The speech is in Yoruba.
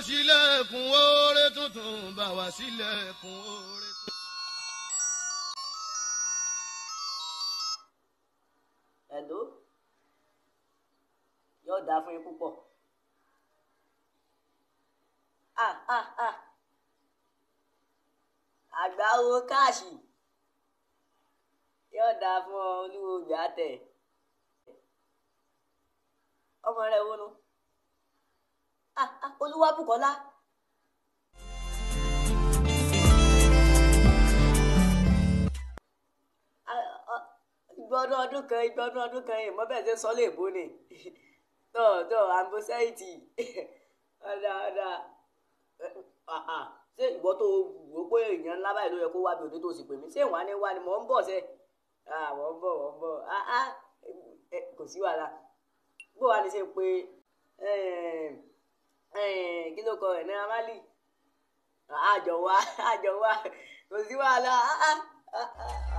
sílẹ̀kùn oore tuntun bá wa sílẹ̀kùn oore tuntun. ẹ̀dó yóò dáa fún yín púpọ̀ ah ah ah àgbáwo káàṣì yóò dáa fún ọ olúwo gbàtẹ ọmọ rẹ wo nu ah ah olúwa bùkọ́lá. ìgbọ́dún ọdún kan ìgbọ́dún ọdún kan ìmọ̀ bẹ́ẹ̀ ṣe sọ léèbó ni tọ́ tọ́ àmbóṣẹ́ìtì ọ̀dà ọ̀dà ṣé ìwọ tó wò pé èèyàn ńlá báyìí ló yẹ kó wá bí òde tó sì pè mí ṣé ìwà ni wá ni mò ń bọ̀ ṣe mò ń bọ̀ mò ń bọ̀ kò sí wàhálà bó wàá ní ṣe pé kí ló kọ ẹ̀ náírà máàlì àjọ wa àjọ wa kò sí wàhálà